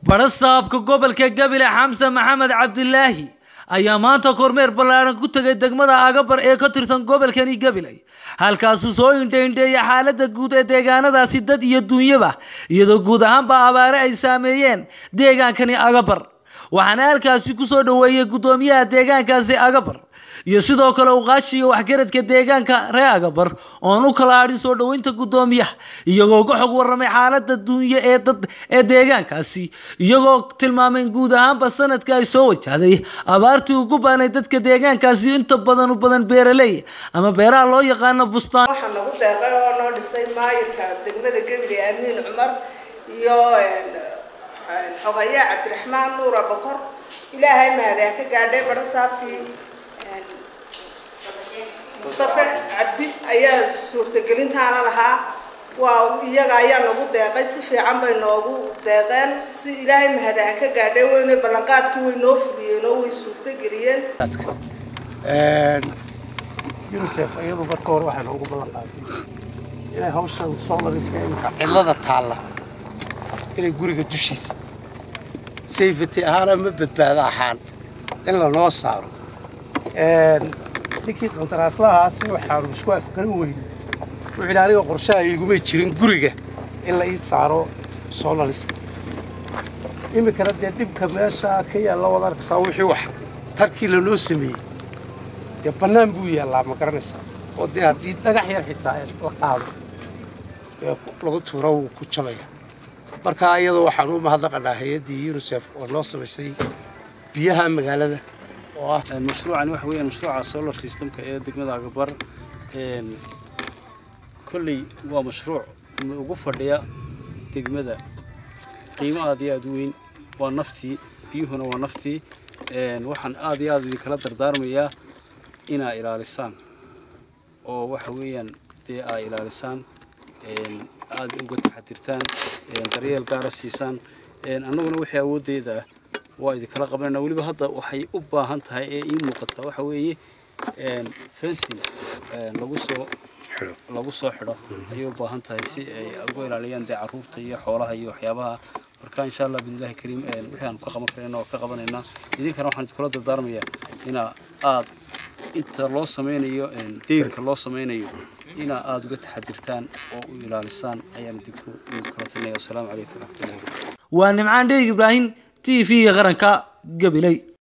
barasaabka gobolka gabile xamse maxamed cabdilaahi ayaa maanta kormeer ballaaran ku tegay degmada agabar ee ka tirsan gobolkani gabiley halkaasuu soo indhaindheeyay xaaladda guud ee deegaanadaasi dad iyo duunyaba iyadoo guud ahaanba abaare ay saameeyeen deegaankani agabar waxaana halkaasi kusoo dhoweeyey guddoomiyaha deegaankaasi agabar iyo sidoo kale uqaashiga waxgaradka deegaanka ree agabar oon u kala hadhin soo dhoweynta guddoomiyaha iyagoo ka xog warramay xaaladda duunyo ee dad ee deegaankaasi iyagoo tilmaamay in guud ahaanba sanadka ay soo wajahday abaartii ugu baanay dadka deegaankaasi inta badan u badan beeraley ama beeraha loo yaqaano bustaan waxaa nagu deeqay oo noo dhisay maayirka degmada gebile amiin cumar iyo xogayaa cabdiraxmaan nuura bokor ilaahay mahadee ka gaadhay barasaabkii mustafe cabdi ayaa suurtagelintaana lahaa waa iyaga ayaa nagu deeqay si fiican bay noogu deeqeen si ilaahay mahadaha ka gaadhay weyne ballanqaadkii way noo fuliyeen oo way suurtageliyeen unicef iyadu marka hore waxay noogu ballan qaaday inay hawshan solariska imika cidlada taalla inay guriga dushiisa safety ahaan ama badbaado ahaan in lanoo saaro ninkii qandaraaslahaasi waxaanu isku afgaran weyne wuxuu yidhi aniga qorshaha iguma jirin guriga in la ii saaro solariska iminkana dee dhibka meesha ka yaalla wad arkaysaa wixii wax tarkii lanoo sameeyey dee bannaan buu yaallaa ma garanaysaa oo dee haddii dhagax yar xitaa la qaado dee lagu tuuro wuu ku jabaya marka iyadoo waxaan u mahadnaqanaa hay-addii unicef oo noo samaysay biyaha magaalada oo ah mashruucani waxa weeyaan mashruuca solar systemka ee degmada agabar kolley waa mashruuc ugu fadhiya degmada qiimo aad iyo aad u weyn waa naftii biyuhuna waa naftii waxaan aad iyo aad idinkala dardaarmayaa inaa ilaalisaan oo waxa weeyaan dee aa ilaalisaan aad uga taxadirtaan daryeel gaara siisaan annaguna wixii awooddeeda ah waa idinkala qabanayna weliba hadda waxay u baahan tahay ee ii muuqataa waxa weeye fencing lagu soo lagu soo xidho ayay u baahan tahay si ay uga ilaaliyaan dee carruurta iyo xoolaha iyo waxyaabaha marka insha allah bismillahi kariim wixii aan ka qaban karayna oo ka qabanaynaa idinkana waxaan idinkula dardaarmayaa inaa aad inta loo samaynayo deyrka loo samaynayo inaa aada uga taxadirtaan oo u ilaalisaan ayaan idinku idinkula talinaya wasalaamu calaykum waraxmatullahi waa nimcaan dheeg ibraahim t v-ga qaranka gabiley